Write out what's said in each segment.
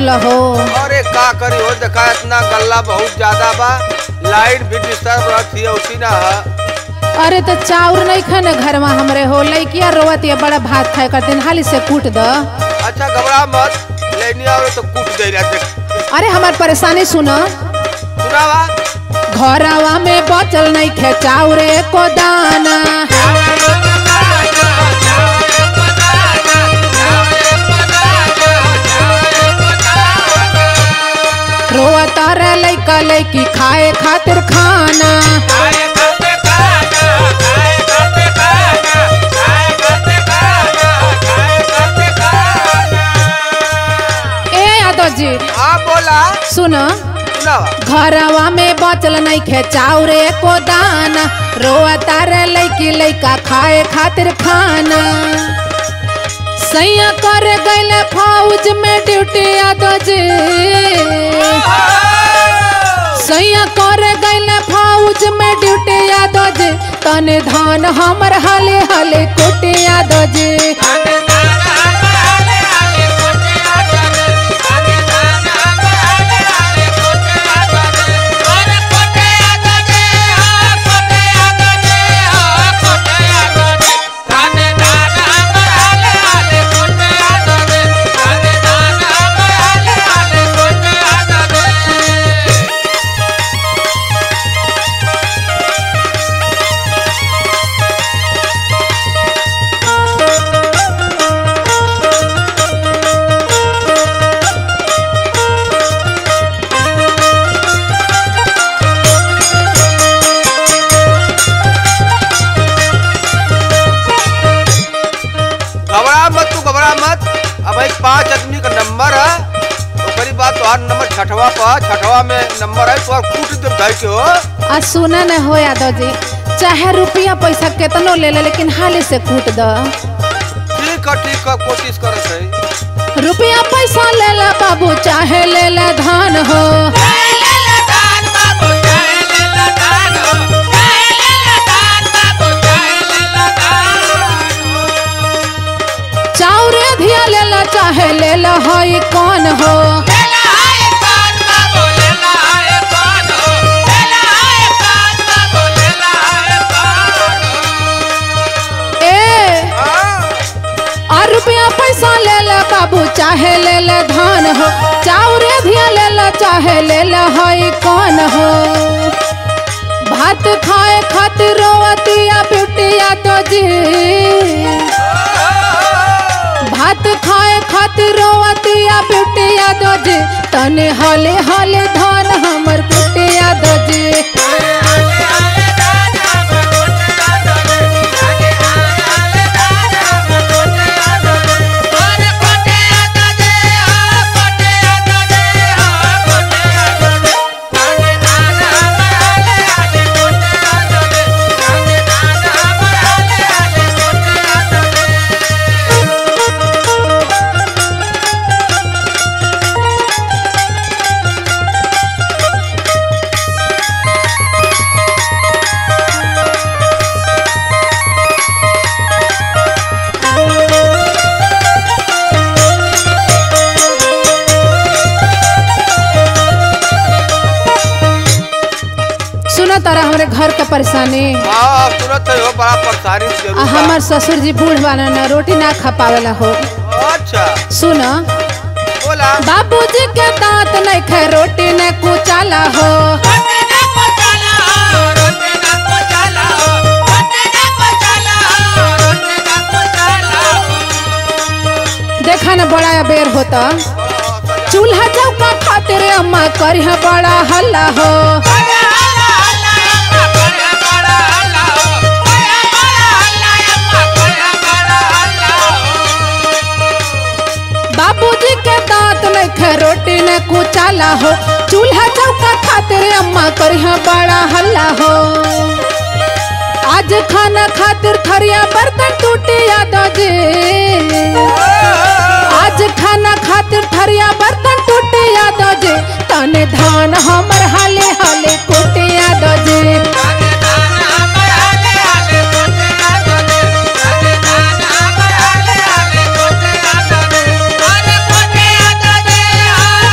देला हो अरे का करी हो देखा इतना गल्ला बहुत ज्यादा बा लाइट भी डिस्टर्ब रहती है उसी ना है अरे तो चाउर नहीं खाने घर में हमरे हो लइकिया रोवत ये बड़ा भात खाए कर दिन हाली से कूट द अच्छा घबरा मत लेनी आवे तो कूट दे रहा देख अरे हमार परेशानी सुनो सुनावा घरवा में बचल नहीं खे चाउरे को दाना रोवत रे लइका लइकी खाए खातिर खाना ए यादव जी हाँ बोला सुनो सुनावा घरवा में बचल नहीं खे चाउरे को दाना रोवता रे लइकी लइका खाए खातिर खाना सैया कर गइले फौज में ड्यूटी यादव जी सैया कर गइले फौज में ड्यूटी यादव जी तने धान हमर हले हले कोटे यादव जी घबरा मत तू घबरा मत अब भाई पांच आदमी का नंबर है ओकरी बात तोहार नंबर छठवा पर छठवा में नंबर है तोहार कूट दे भाई के हो आ सुना न हो यादव जी चाहे रुपया पैसा केतनो ले ले लेकिन हाली से कूट द ठीक है ठीक है कोशिश करत है रुपया पैसा ले ले बाबू चाहे ले ले धान हो चाउरे धिया ले ले चाहे ले ले हई कौन हो ए आ रुपया पैसा ले ले बाबू चाहे ले ले धान हो चाउरे धिया ले ले चाहे ले ले हई कौन हो भात खाए खातिर रोवतिया बिटिया तो जी भात खाए खातिर रोवतिया बिटिया दो जी तने हले हले धान हमर कुटिया दो जी सुना तारा हमरे घर का परेशानी हाँ तुरंत हो बड़ा परेशानी से आ जरूर बा। हमार ससुर जी बूढ़ बाना ना रोटी ना खा पावेला हो अच्छा सुन बोला बाबूजी के दांत नहीं खे रोटी ने कुचाला हो देखा ना बड़ा अबेर होता चूल्हा चौका खातिर अम्मा करिहा बड़ा हल्ला हो बाबूजी के दांत नहीं खे रोटी ने कुचाला हो चूल्हा चौका खातिर अम्मा करिहा बड़ा हल्ला हो आज खाना खातिर थरिया बर्तन टूटे यादव जी आज खाना खातिर थरिया बर्तन टूटे यादव जी तने धान हमर हाले हाले कोटे यादव जी Yeah.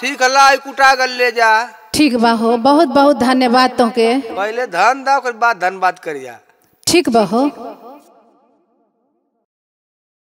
ठीक है ला ई कुटा गल ले जा ठीक बा हो बहुत बहुत धन्यवाद तोके पहले धन दा ओकर बाद धनबाद करिया ठीक बा हो